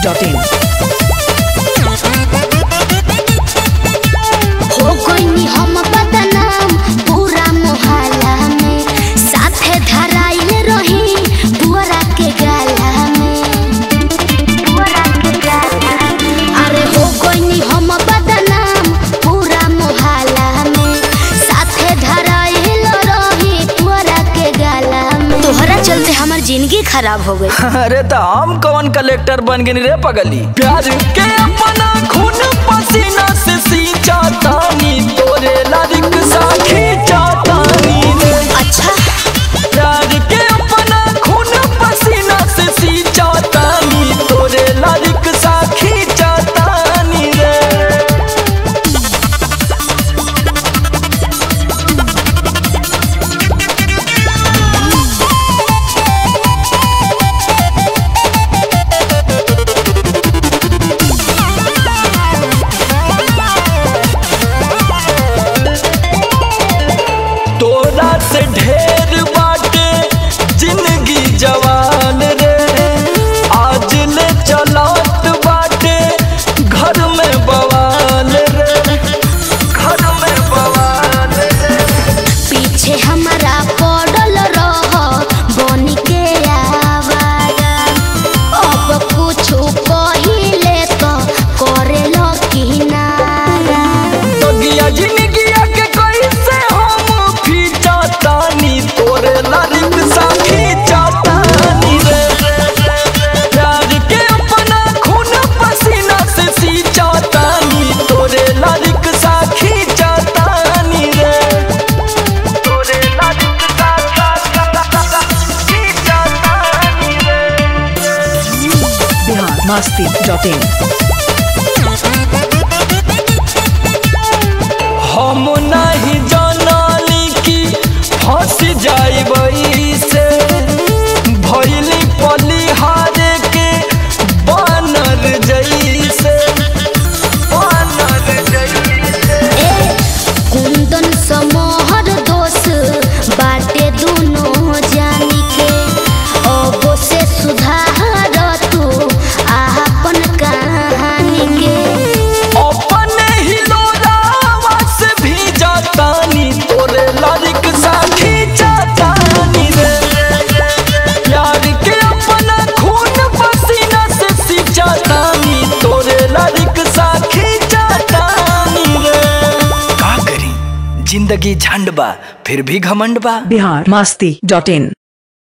masti.in. हो गइनी हम बदनाम पूरा मोहल्ला में साथे धराइल रही पुअरा के गाला में पुअरा के गाला में। अरे हो गइनी हम बदनाम पूरा मोहल्ला में साथे धराइल रही पुअरा के गाला में तोहरा चलते हमर जिंदगी खराब हो गई अरे तो हम कौन कलेक्टर बन गए रे पगली प्यार के अपना खून पसीना से सींचा तानी तोरे लारिक साखी चातानी रे अच्छा प्यार के अपना खून पसीना से सींचा तानी तोरे लारिक साखी चातानी रे तोरा से ढेर बाटे जिंदगी जवान रे आज ले चलत बाटे घर में बवाल रे घर में बवाल रे पीछे हमारा पड़ल रह बन के आवारा अब कुछ कहिले तो करे लो किनारा तगिया जिंदगिया के कैसे हम फीचा तानी तोरे लारिक साखी चातानी रे प्यार के अपना खून पसीना से सींचा तानी तोरे लारिक साखी चातानी रे तोरे लारिक साखी चातानी रे Bihar masti.in. हम नहीं जानली कि फंस जाइबई से भैली पलिहारे के बानर जैसे बानर जैसे ए कुंदन समोहर दोष बाटे दोनों जानी के अब से सुधार तू आपन कहानी के अपने ही लोरावा से भी जातानी तोरे लारिक साखी जातानी रे प्यार के अपना खून पसीना से सींचा तानी तोरे लारिक साखी जातानी रे का करी जिंदगी झंड बा फिर भी घमंड बा Bihar masti.in.